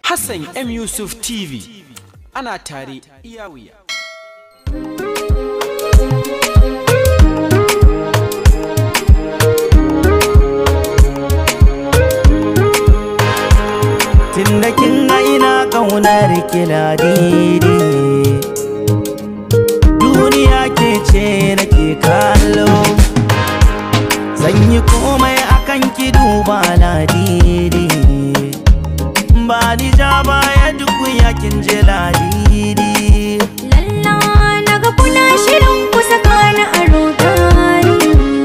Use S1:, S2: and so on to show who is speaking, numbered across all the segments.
S1: Hassan M Yusuf TV ana tare iya wuya.
S2: Tunda kin ga ina ƙaunar kila didi Duniya ke ce nake kallo Zan yi komai akan ki duba ladidi Ba ni ja baya duk yakin je ladidi
S3: Lalla naga kuna shirin ku saka ni a rudani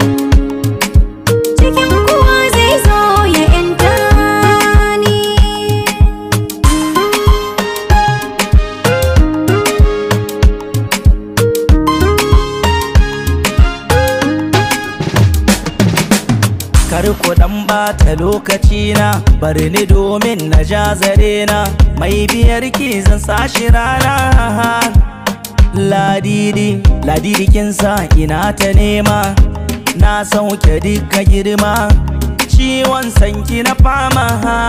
S3: Cikin kuwa zai zo ya yanta ni
S2: Kar ku dan bata lokaci na bari ni domin na ja zare na mai biyar ki zan sashi rana Ladidi, ladidi kin sa ina ta nema na sauke duka girma ciwon sanki na fama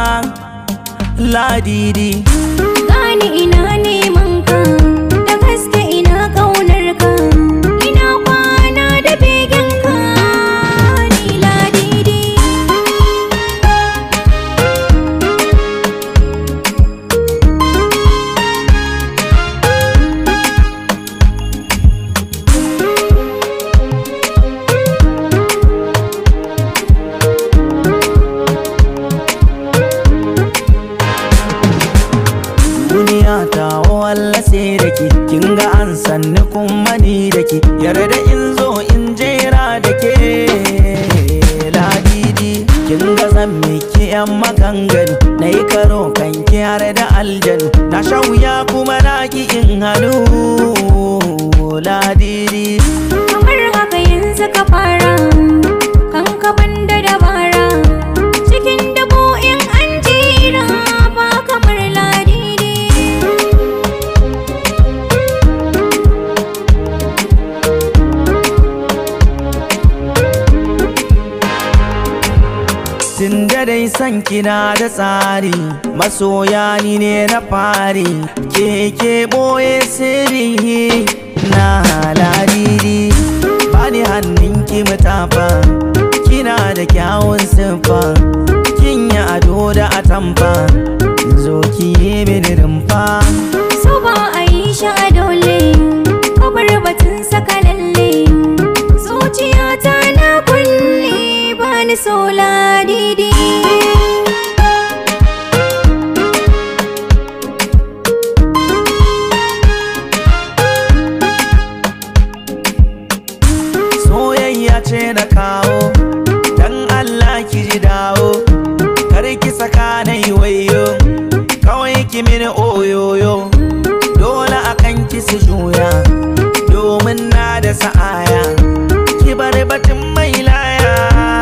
S2: Ladidi,
S3: Gani ina neman ka Da gaske ina kaunar ka Ina kwana da begen ka Ni ladidi
S2: duniya ta walla sai da ke kin ga an sanni kuma ni da ke yarda in zo in jera da ke ladidi kin ga zan miki yan maganganu na yi karo kan ki har da aljanu na sha wuya kuma na ki in hannu ladidi
S3: Kamar haka yanzu ka fara Kan ka banda dabara Cikin dabo in an jira Ba kamar ladidi
S2: Tun da dai san kina da tsari masoya ni ne na fari keke boye sirri na ladidi bani hannun ki mutafa kina da kyawun siffa kin yi ado da atamfa zo ki yi mini rumfa
S3: So ba a yi shi a dole Kabar batun saka lalle Zuciyata na kulle Ba ni so ladidi
S2: soyayya ce na kawo dan Allah ki ji dawo kar ki saka na yi wayo kawai ki mini oyoyo dole akan ki su juya domin na da sa'aya ki bar batun mai laya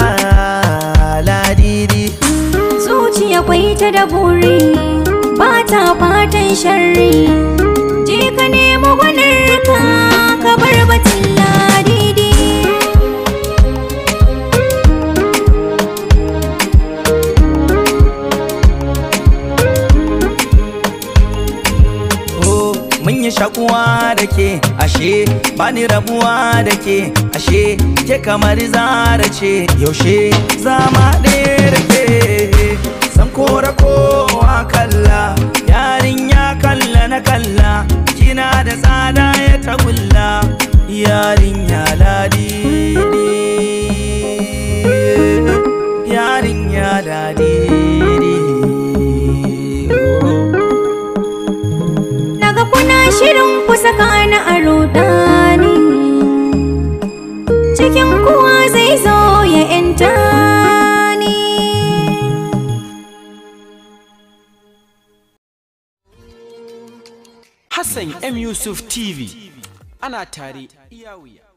S2: ladidi
S3: Zuciya kwai ta da buri Ba ta fatan sharri Je ka nemo gwanarka Ka bar batun ladidi
S2: Oh, mun yi shakuwa da ke ashe bani rabuwa da ke ashe ke kamar zara ce yaushe zama ɗaya da ke san kora kowa kalla yarinya kalla na kalla kina da tsada ya tagulla yarinya ladidi yarinya ladidi oh.
S3: Naga kuna shirin ku saka ni a rudani Cikin kuwa zai zo ya yanta ni
S1: Hassan M Yusuf TV ana tare iya wuya.